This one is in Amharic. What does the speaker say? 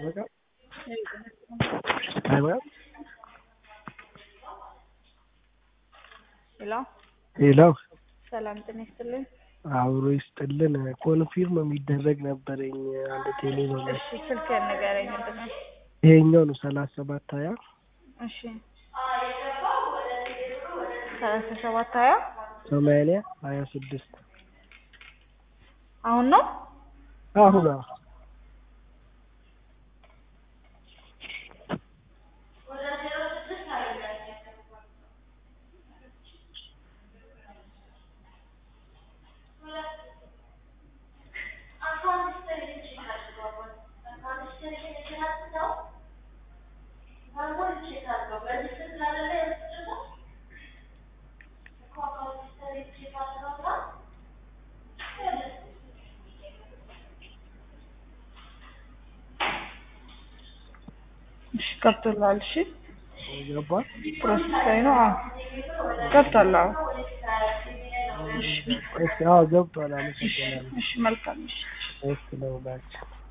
በቃ አይበቃም። ሄሎ ሄሎ ሰላም ጤና ይስጥልኝ። አብሮ ይስጥልን። ኮንፊርም የሚደረግ ነበረኝ አንድ ቴሌ ነው። እሺ ስልክህን ንገረኝ። ምንድን ነው? ይሄኛው ነው ሰላሳ ሰባት ሀያ እሺ ሰላሳ ሰባት ሀያ ሰማንያ ሀያ ስድስት አሁን ነው አሁን እሺ ገብቶልሃል። እሺ ገባል። ፕሮሰስ ላይ ነው። አዎ ገብቷል። አዎ እሺ አዎ ገብቷል። አመሰግናለሁ። እሺ መልካም እሺ እሺ ለሁላችሁ